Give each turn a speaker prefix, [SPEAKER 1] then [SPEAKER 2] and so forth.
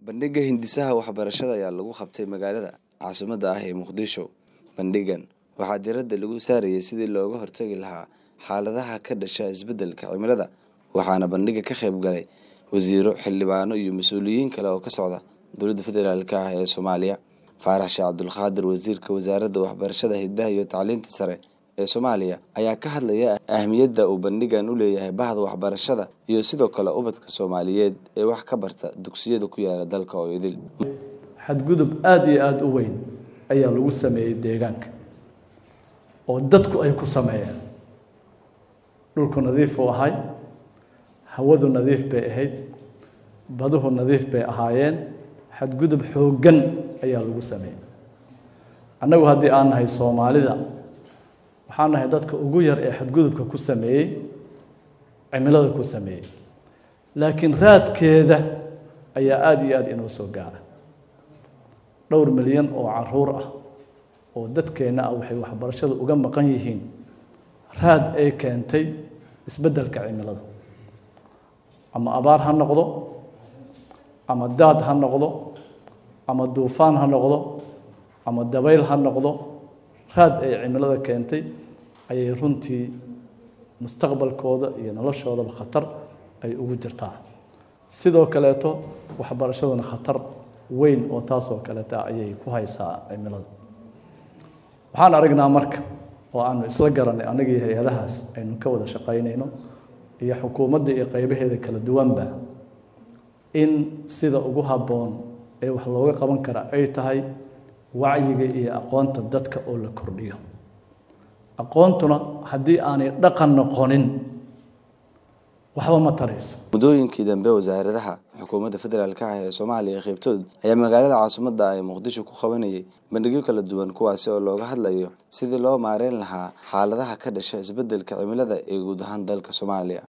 [SPEAKER 1] bandhigga hindisaha waxbarashada ayaa lagu qabtay magaalada caasimadda ah ee muqdisho bandhiggan waxaa diiradda lagu saarayay sidii looga hortagi lahaa xaaladaha ka dhasha isbeddelka cimilada waxaana bandhigga ka qayb galay wasiiro xildhibaano iyo mas-uuliyiin kale oo ka socda dowladda federaalk ah ee soomaaliya faarax sheekh cabdulqaadir wasiirka wasaaradda waxbarashada hidaha iyo tacliinta sare ee soomaaliya ayaa ka hadlaya ahmiyadda uu bandhiggan u leeyahay bahda waxbarashada iyo sidoo kale ubadka soomaaliyeed ee wax ka barta dugsiyada ku yaala dalka oo idil
[SPEAKER 2] xadgudub aada iyo aada u weyn ayaa lagu sameeyey deegaanka oo dadku ay ku sameeyeen dhulku nadiif uu ahay hawadu nadiif bay ahayd baduhu nadiif bay ahaayeen xadgudub xooggan ayaa lagu sameeyey annagu haddii aan nahay soomaalida waxaan nahay dadka ugu yar ee xadgudubka ku sameeyey cimilada ku sameeyey laakiin raadkeeda ayaa aada iyo aada inoo soo gaara dhowr milyan oo caruur ah oo dadkeenna ah waxay waxbarashada uga maqan yihiin raad ay keentay isbeddelka cimilada ama abaar ha noqdo ama daad ha noqdo ama duufaan ha noqdo ama dabayl ha noqdo raad ay cimilada keentay ayay runtii mustaqbalkooda iyo noloshoodaba khatar ay ugu jirtaa sidoo kaleeto waxbarashaduna khatar weyn oo taasoo kaleeta ayay ku haysaa cimilada waxaan aragnaa marka oo aanu isla garanay anagii hay-adahaas aynu ka wada shaqaynayno iyo xukuumadda iyo qeybaheeda kala duwanba in sida ugu habboon ee wax looga qaban kara ay tahay wacyiga iyo aqoonta dadka oo la kordhiyo aqoontuna haddii aanay dhaqan noqonin waxba ma tarayso
[SPEAKER 1] muddooyinkii dambe wasaaradaha xukuumadda federaalk ah ee soomaaliya qeybtood ayaa magaalada caasimadda ay muqdisho ku qabanayay bandhigyo kala duwan kuwaasi oo looga hadlayo sidii loo maareyn lahaa xaaladaha ka dhasha isbeddelka cimilada ee guud ahaan dalka soomaaliya